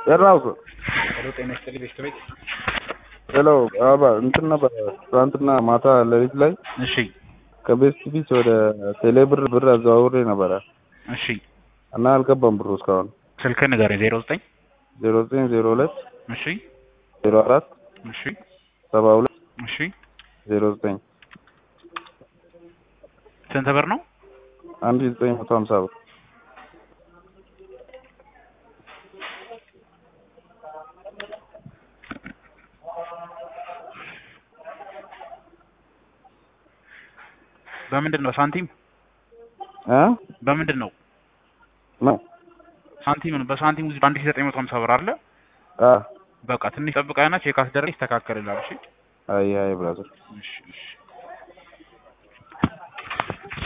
የራሱ ሄሎ ጤና ይስጥልኝ ቤስት ቤት ሄሎ አባ እንትን ነበር ትናንትና ማታ ሌሊት ላይ እሺ ከቤስት ቢች ወደ ቴሌብር ብር አዘዋውሬ ነበረ እሺ እና አልገባም ብሩ እስካሁን ስልክህን ንገረኝ ዜሮ ዘጠኝ ዜሮ ዘጠኝ ዜሮ ሁለት እሺ ዜሮ አራት እሺ ሰባ ሁለት እሺ ዜሮ ዘጠኝ ስንት ብር ነው አንድ ሺህ ዘጠኝ መቶ ሀምሳ ብር በምንድን ነው ሳንቲም እ በምንድን ነው ነው ሳንቲም ነው በሳንቲም ውስጥ አንድ ሺህ ዘጠኝ መቶ ሀምሳ ብር አለ አ በቃ ትንሽ ጠብቀህና ቼክ አስደረግ ይስተካከልልሃል እሺ አይ አይ ብራዘር እሺ እሺ